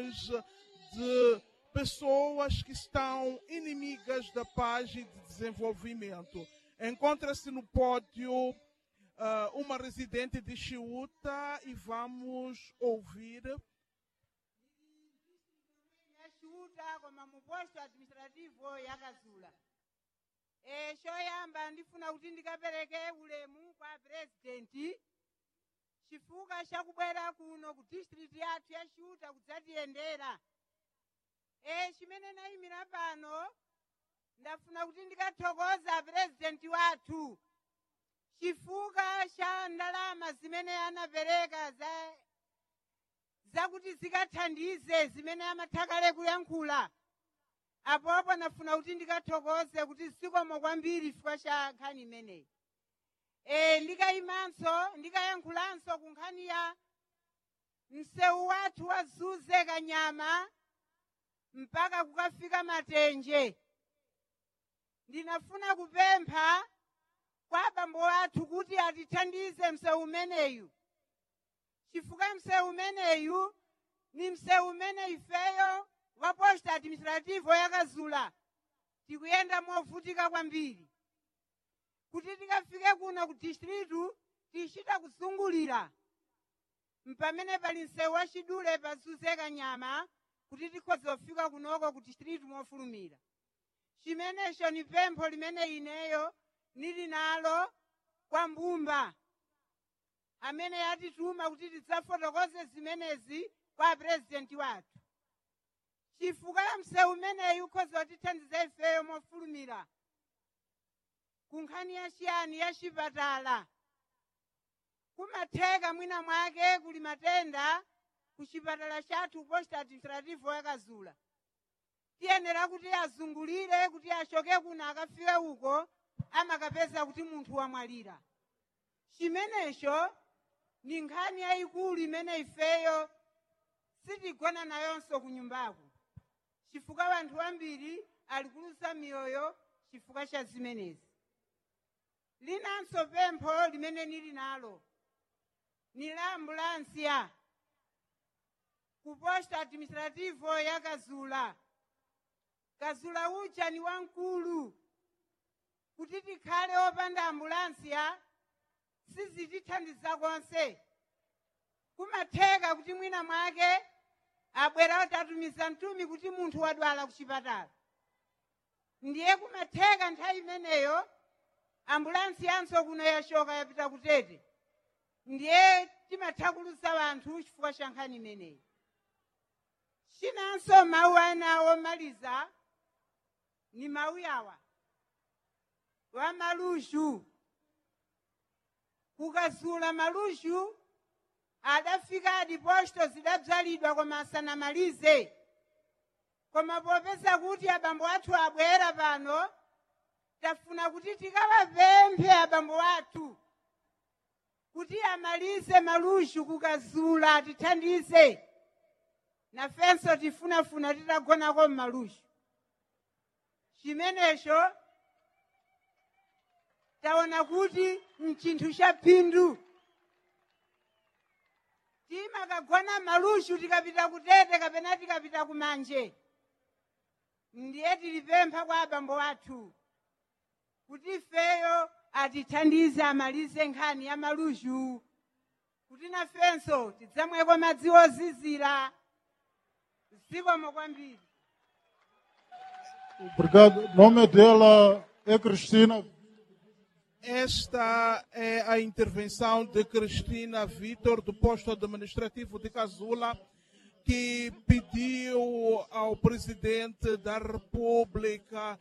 ações de pessoas que estão inimigas da paz e de desenvolvimento. Encontra-se no pódio ah, uma residente de Chiuta e vamos ouvir yachiuta koma mu posto administrativo yakazula e choyamba ndifuna kuti ndikapereke ulemu kwa purezidenti chifukwa chakubwera kuno ku district yathu ya chiuta kudzatiyendera e chimene nayimira pano ndafuna kuti ndikathokoza purezidenti wathu chifukwa cha ndalama zimene anapereka za zakuti zikathandize zimene amathakale kuyankhula apopo nafuna kuti ndikathokoze kuti zikomo kwambiri chifukwa cha nkhani imeneyi e, ndikayimanso ndikayankhulanso ku nkhani ya msewu wathu wazuze kanyama mpaka kukafika matenje ndinafuna kupempha kwa abambo athu kuti atithandize msewu umeneyu chifukwa msewu umeneyu ni msewu umene ifeyo wa posta administrativo yakazula tikuyenda movutika kwambiri kuti tikafike kuno ku distritu tichita kuzungulira mpamene pali msewu wachidule pazuze kanyama kuti tikhoza kufika kunoko ku distritu mofulumira chimenecho ni pempho limene ineyo nili nalo kwa mbumba amene yatituma kuti tidzafotokoze zimenezi kwa purezidenti wathu chifukwa ya msewu umeneyu ukhoza kutithandiza ifeyo mofulumira ku nkhani yachiyani ya chipatala kumatheka mwina mwake kuli matenda ku chipatala chathu posta administrativo yakazula tiyenera kuti azungulire kuti achoke kuno akafike uko amakapeza kuti munthu wamwalira chimenecho ni nkhani yayikulu imene ifeyo sitigona nayonso ku nyumbaku chifukwa wanthu ambiri ali kuluza miyoyo chifukwa cha zimenezi linanso pempho limene nili nalo ni la ambulansiya ku posta administrativo ya kazula kazula uja ni wamkulu kuti tikhale opanda ambulansiya sizitithandiza konse kumatheka kuti mwina mwake abwera otatumiza mtumi kuti munthu wadwala ku chipatala ndiye kumatheka nthawi imeneyo ambulansi yanso kuno yachoka yapita kutete ndiye timatha kuluza wanthu chifukwa cha nkhani imeneyi chinanso mawu ana omaliza ni mawu yawa wa malushu kukazula malushu adafika adiposto zidadzalidwa koma asanamalize koma popeza kuti abambo athu abwera pano tafuna kuti tikawapemphe abambo athu kuti amalize malushu kukazula atithandize nafenso tifunafuna titagonako mmalushu chimenecho taona kuti mchinthu cha phindu timakagona malushu tikapita kutete kapena tikapita kumanje ndiye tilipempha kwa abambo athu kuti ifeyo atithandize amalize nkhani ya malushu kuti nafenso tidzamweko madzi ozizira zikomo kwambiri Obrigado. O nome dela é Cristina. Esta é a intervenção de Cristina Vitor, do posto administrativo de Casula, que pediu ao presidente da República